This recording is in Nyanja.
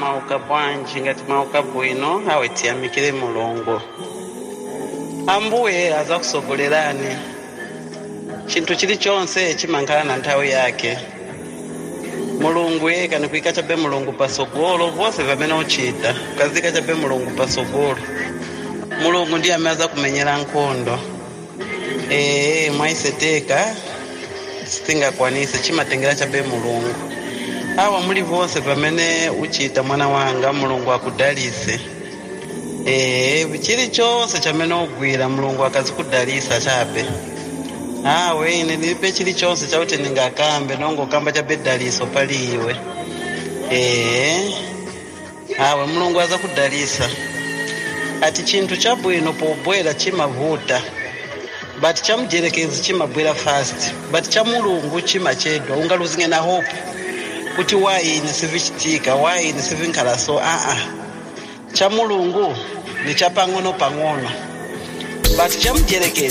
mwauka bwanji ngati mwauka bwino awe tiyamikire mulungu ambuye azakusogolerani chinthu chilichonse chimankhana na nthawi yake mulungu yeka nikuika chabe mulungu pasogolo vose vamene uchita ukazika chabe mulungu pasogolo mulungu ndiye amene azakumenyera nkhondo ee mwaiseteka sitingakwanise chimatengera chabe mulungu awa muli vonse pamene uchita mwana wanga mulungu akudalise ee chilichonse chamene ugwira mulungu akazikudalisa chabe awe ine ndilibe chilichonse chakuti ndingakambe nongokamba chabe daliso pali iwe ee awe mulungu azakudalisa ati chinthu chabwino pobwera chimavuta but chamujerekezi chimabwera fast but cha mulungu chimachedwa ungaluzinge na hope kuti waini sivichitika waini sivinkhala so aa cha mulungu ni cha pang'ono pang'ono but chamujerekezi